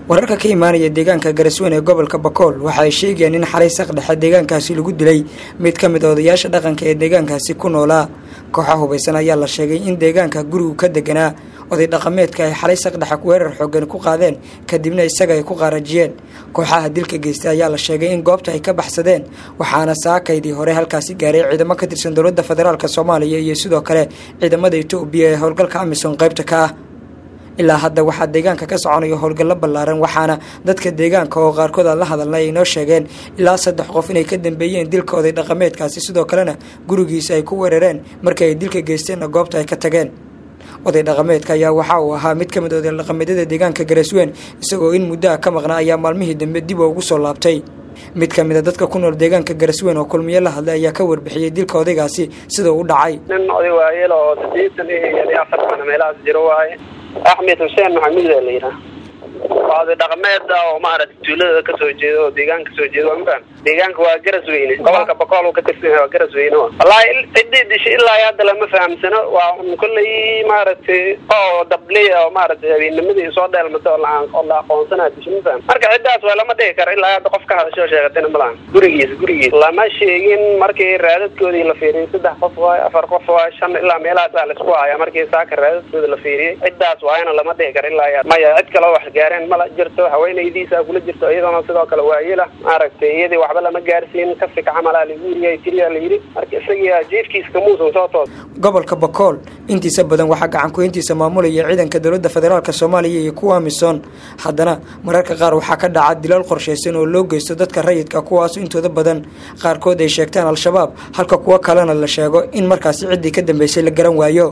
wararka ka imaanaya deegaanka garasweyn ee gobolka bakool waxa ay sheegayaan in xalay saqdhexe deegaankaasi lagu dilay mid ka mid a odayaasha dhaqanka ee deegaankaasi ku noolaa kooxa hubaysan ayaa la sheegay in deegaanka gurigu ka deganaa oday dhaqameedka ay xalay saqdhexe weerar xoogan ku qaadeen kadibna isaga ay ku qaarajiyeen kooxaha dilka geystay ayaa la sheegay in goobta ay ka baxsadeen waxaana saakaydii hore halkaasi gaaray ciidamo ka tirsan dowladda federaalk soomaaliya iyo sidoo kale ciidamada etoobiya ee howlgalka amisom qaybta ka ah ilaa hadda waxaa deegaanka ka soconayo howlgallo ballaaran waxaana dadka deegaanka oo qaarkood aan la hadalnay ay noo sheegeen ilaa saddex qof inay ka dambeeyeen dilka oday dhaqameedkaasi sidoo kalena gurigiisa ay ku weerareen markii ay dilka geysteenna goobta ay ka tageen oday dhaqameedka ayaa waxa uu ahaa mid ka mid oday dhaqameedyada deegaanka garasweyn isagoo in muddaha ka maqnaa ayaa maalmihii dambe dib ugu soo laabtay mid ka mid a dadka ku nool deegaanka garasweyn oo kulmiyo la hadlay ayaa ka warbixiyey dilka odaygaasi sida u dhacay nin oday waayeel oo sideetan iyo afar sano meelahaas jiro waaye axmed xuseen maxamuud aa la yidhaha waa oday dhaqameeda oo maaragtay tuulada kasoo jeeda oo deegaanka kasoo jeeda waa mafaham deegaanka waa garasweyne gobolka bakool ka tirsan yahay waa garasweyne wallaahi ciddii dishay ilaa hadda lama fahamsano waa un kolley maaragtay oo dabley oo maaragtay habeennimadii soo dheelmata oo oo la aqoonsanaa dishay mafaham marka ciddaas waa lama dhigi karo ilaa hadda qof ka hadashoo sheegatayna malahan gurigiisa gurigiisa lama sheegin markii raadadkoodii la fiiriyey saddex qof waay afar qof waay shan ilaa meelahaas aa laisku haya markii saaka raadadkooda la fiiriyey ciddaas waayana lama dhigi karo ilaa maya cid kaloo wax gaareen mala jirto haweenaydiisa kula jirto iyadana sidoo kale waayela maaragtay iyadii waxba lama gaarsiin kafika camalaa lagu yiriya tiriyaa la yidhi marka isagii jiifkiisa kamuusan soo toos gobolka bakool intiisa badan waxaa gacankuintiisa maamulaya ciidanka dowladda federaalk soomaaliya iyo kuwa amisom haddana mararka qaar waxaa ka dhaca dilal qorshaysan oo loo geysto dadka rayidka kuwaas intooda badan qaarkood ay sheegtaan al-shabaab halka kuwo kalena la sheego in markaasi ciddii ka dambeysay la garan waayo